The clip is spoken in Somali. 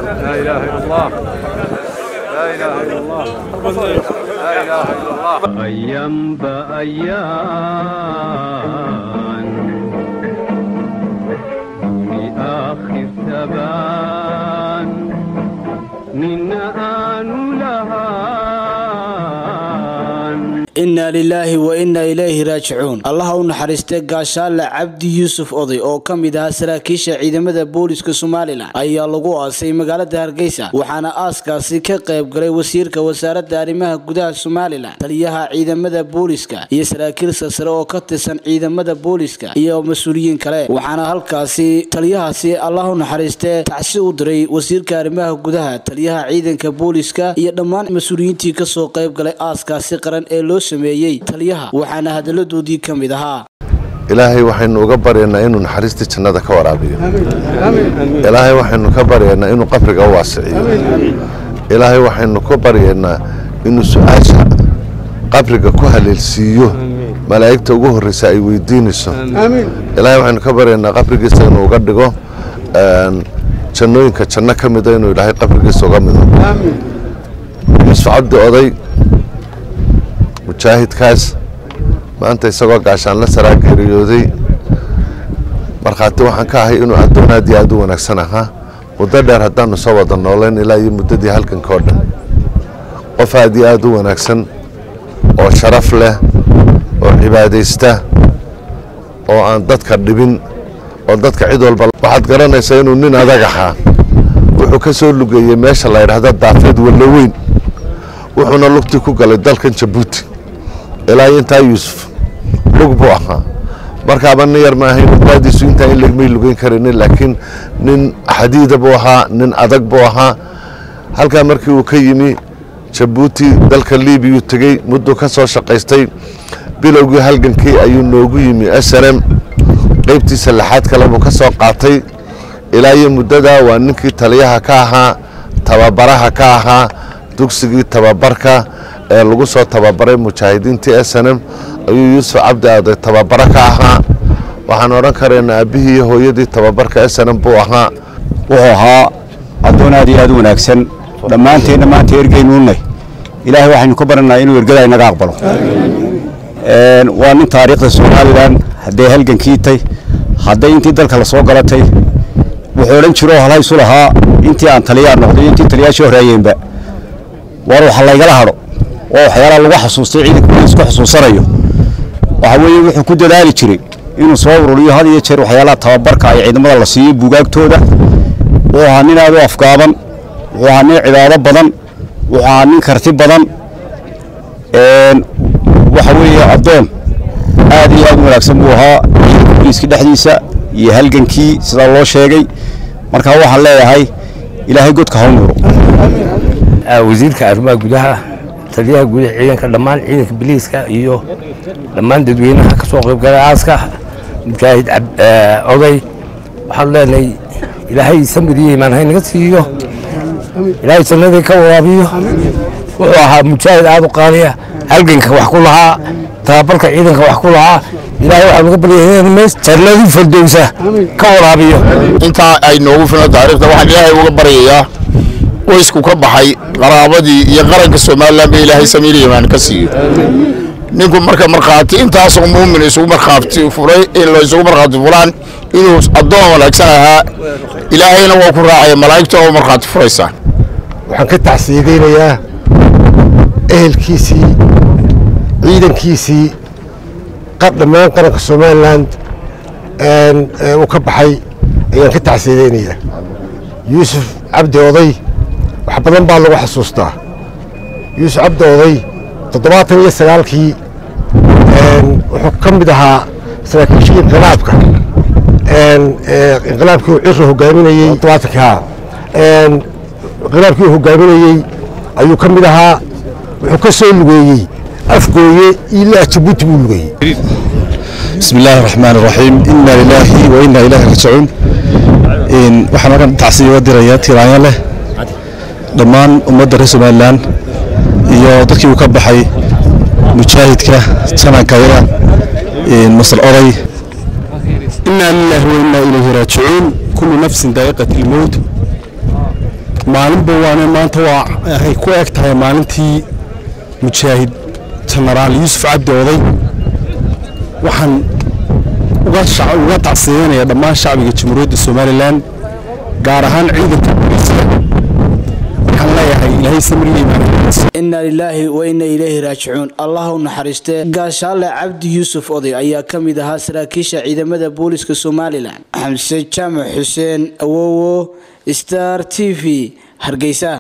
لا إله إلا الله لا إله إلا الله لا إله إلا الله أيام بأيام لآخر ثبان من آن لهان innaa lilaahi wa innaa ilayhi raajicuun allaha u naxariistay gaashaale cabdi yuusuf oday oo ka mid ahaa saraakiisha ciidamada booliska somalilan ayaa lagu aasay magaalada hargeysa waxaana aaskaasi ka qayb galay wasiirka wasaaradda arrimaha gudaha somalilan taliyaha ciidamada booliska iyo saraakiil silsare oo ka tirsan ciidamada booliska iyo mas-uuliyiin kale waxaana halkaasi taliyahaasi allah u naxariistee tacsi u diray wasiirka arrimaha gudaha taliyaha ciidanka booliska iyo dhammaan mas-uuliyiintii kasoo qayb galay aaskaasi qaran ee loo sameeyey taliyaha waxaana hadaladoodii ka mid ahaa ilaahay waxaynu uga baryaynaa inuu naxariistii jannada ka waraabiyo ilaahay waxaynu ka baryaynaa inuu qabriga u waasiciyo ilaahay waxaynu ka baryaynaa inuu su-aasha qabriga ku haleelsiiyo malaa'igta ugu horreysa ay weydiinayso ilaahay waxaynu ka baryaynaa qabrigiisa inuu uga dhigo jannooyinka janno ka mida inuu ilaahay qabrigiisa uga mido yuusuf cabdi oday mujaahidkaas maanta isagoo gaashaanla saraa geeriyooday markhaati waxaan ka ahay inuu addoon aad iyo aad u wanaagsan ahaa muddo dheer haddaanu soo wada noolayn ilaa iyo muddadii halganka oo dhan qof aad iyo aad u wanaagsan oo sharaf leh oo cibaadaysta oo aan dadka dhibin oo dadka cid walba waxaad garanaysaa inuu nin adag ahaa wuxuu ka soo lugeeyey meesha la yidhaahda daafeed wallo weyn wuxuuna lugtii ku galay dalkan jabuuti ilaa intaa yuusuf lug buu ahaa markaaba nin yar ma ahayn daadiisu intaa in lagmay lugeyn karaynin laakiin nin xadiida buu ahaa nin adag buu ahaa halkaa markii uu ka yimi jabuuti dalka liibiyuu tegey mudduu ka soo shaqaystay bilowgii halgankii ayuu noogu yimi s n m qaybtiisa lixaad kale buu ka soo qaatay ilaa iyo muddadaa waa ninkii taliyaha ka ahaa tababaraha ka ahaa dugsigii tababarka ee lagu soo tababaray mujaahidiintii s n m ayuu yuusuf cabdi aaday tababaro ka ahaa waxaan odhan karaynaa aabbihii iyo hooyadii tababarka s n m buu ahaa wuxuu ahaa addoon aad iyo aad u wanaagsan dhammaanteenna maanta ergeynuunay ilaahay waxaynu ka baranaa inuu ergada inaga aqbalo waa nin taariikhda somalilan hadday halgankiitay hadday intii dalka la soo galatay wuxuu odhan jiro halhaysu lahaa intii aan taliyaa noqday intii taliyaashii horeeyeenba war waxa laygala hadho oo waxyaalaha lagu xasuustay ciidanka booliisku xusuusanayo waxa weeye wuxuu ku dadaali jiray inuu soo ururiyo had iyo jeer waxyaalaha tababarka ay ciidamada la siiyo buugaagtooda wuxuu ahaa nin aad u afgaaban wuxuu ahaa nin cibaado badan wuxuu ahaa nin karti badan waxa weeye addoon aad iyo aad u wanaagsan buu ahaa ciidanka booliiska dhexdiisa iyo halgankii sidaa loo sheegay marka waxaan leeyahay ilaahay godka ha u nuuro wasiirka arrimaha gudaha taliyaha gudaha ciidanka dhammaan ciidanka biliiska iyo dhammaan dadweynaha ka soo qaybgalay aaska mujaahid oday waxaan leenahay ilaahay samir iyo imaan haynaga siiyo ilaahay jannadii ka waraabiyo wuxuu ahaa mujaahid aad u qaaliya halganka wax ku lahaa tababarka ciidanka wax ku lahaa ilaahay waxaan uga baryahay mees jannadii fardowsa ka waraabiyo intaa ay noogu filan taariikhda waxaan ilaahay uga baryayaa qoysku ka baxay qaraabadii iyo qaranka somalilan ba ilaahay samiir imaan ka siiyo ninku marka markhaati intaasoo muumin isugu markhaati furay la isugu markhaati fulaan inuu addoon wanaagsan ahaa ilaahayna waa ku raacaya malaa'igta oo markhaati furaysaa waxaan ka tacsiidaynayaa ehelkiisii ciidankiisii dhammaan qaranka somalilan uu ka baxay ayaan ka tacsiidaynayaa yuusuf cabdi oday wax badan baa lagu xasuustaa yuusuf cabdi oday toddobaatan iyo sagaalkii wuxuu ka mid ahaa saraakiishii inqilaabka inqilaabkii uu ciro hogaaminayey toddobaatankaa inqilaabkii uu hogaaminayey ayuu ka mid ahaa wuxuu ka soo lugeeyey afgooye ilaa jabuuti buu lugeeyey بسم الله الرحمن الرحيم إنا لله وإنا إليه راجعون إن waxaan halkan tacsiyo uga dirayaa tiraanya leh dhammaan ummadda reer somalilan iyo dadkii uu ka baxay mujaahidka sananka yara masar oday إنا لله وإنا إليه راجعون كل نفس ذائقة الموت maalinba waane maanta waa ay ku eg tahay maalintii mujaahid jenaraal yuusuf cabdi oday waxaan uga tacsiyanaya dhammaan shacbiga jamhuuriyadda somalilan gaar ahaan ciidanka booliiska waxaan leeyahay ilaahay samrigiimaan inna lilaahi wa inna ilayhi raajicuun allah u naxariistee gaashaale cabdi yuusuf oday ayaa ka mid ahaa saraakiisha ciidamada booliska somalilan xamse jaamac xuseen awowo star t v hargeysa